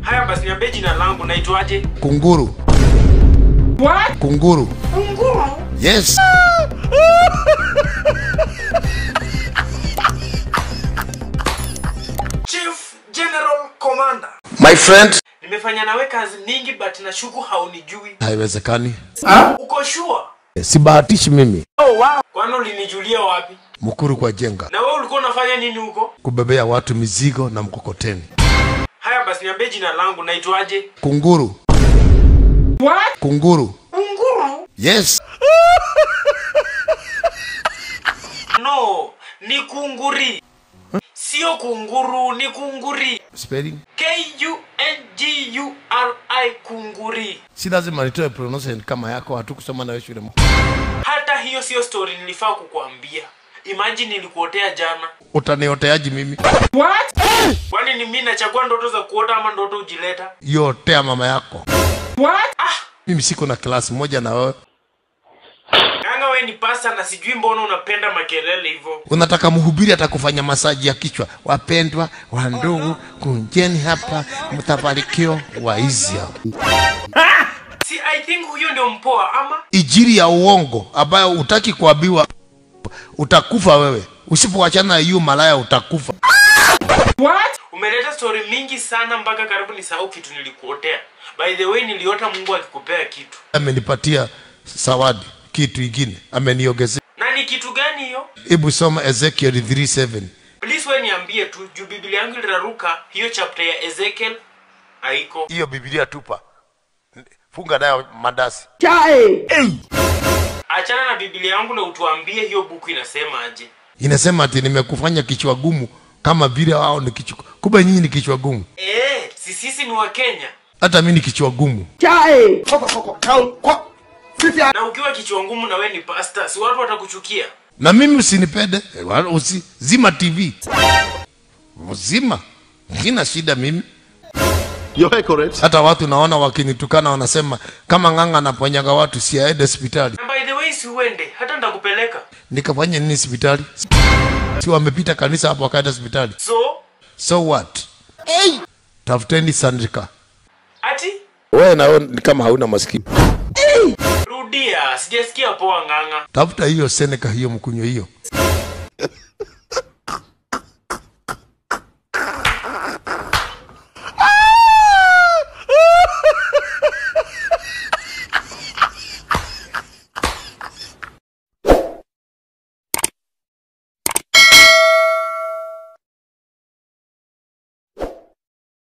Haya basi niambie jina langu naitwaje? Kunguru. What? Kunguru. Yes. Chief General Commander. My friend. Nimefanya nawe kazi mingi but nashuku haunijui. Haiwezekani. Uko sure? Sibahatishi mimi. Kwani ulinijulia wapi? Mkuru kwa jenga. Na wewe ulikuwa unafanya nini huko? Kubebea watu mizigo na mkokoteni. Haya basi niambie jina langu naitwaje? Kunguru. What? Kunguru. Unguru? Yes. No, ni kunguri. Sio kunguru, ni kunguri. Spelling. K U N G U R I kunguri. Si lazima nitoe pronunciation kama yako, hatukusoma nawe shule. Hata hiyo sio story nilifaa kukuambia. Imagine nilikuotea jana. Utanioteaji mimi? What? Kwani ni mimi nachagua ndoto za kuota ama ndoto ujileta? Yotea mama yako. What? Ah, Mimi siko na klasi moja na wewe. Nganga we ni pasta na sijui mbona unapenda makelele hivyo. Unataka mhubiri atakufanya masaji ya kichwa. Wapendwa wa ndugu, kunjeni hapa, mtabarikiwa waizia. Si I think huyo ndio mpoa ama? Ijiri ya uongo ambayo utaki kuambiwa, utakufa wewe. Usipoachana na hiyo malaya utakufa. What? Umeleta story mingi sana mpaka karibu nisahau kitu nilikuotea. By the way niliota Mungu akikupea kitu. Amenipatia zawadi kitu ingine, ameniongezea. Na ni kitu gani hiyo? Hebu soma Ezekiel 3:7. Please we niambie tu juu Biblia yangu iliraruka hiyo chapter ya Ezekiel haiko. Hiyo Biblia tupa, funga nayo mandasi. Achana na Biblia yangu na utuambie hiyo buku inasema aje. Inasema ati nimekufanya kichwa gumu kama vile wao ni kichwa. Kumbe nyinyi ni kichwa gumu, Eh, si sisi ni wa Kenya. hata mimi ni kichwa gumu. Na ukiwa kichwa ngumu na we ni pastor, si watu watakuchukia. Na mimi usinipende, eh, wala usi, zima TV, zima, sina shida mimi. You're correct. Hata watu naona wakinitukana wanasema kama ng'ang'a anaponyaga watu si aende hospitali. Na by the way si uende, hata nitakupeleka. Nikafanya nini hospitali? Si wamepita kanisa hapo wakaenda hospitali. So, So what? Hey! Tafuteni Sandrika. ati Wewe na wewe ni kama hauna masikio. rudia, sijasikia poa ng'ang'a. Tafuta hiyo Seneca hiyo mkunywe hiyo.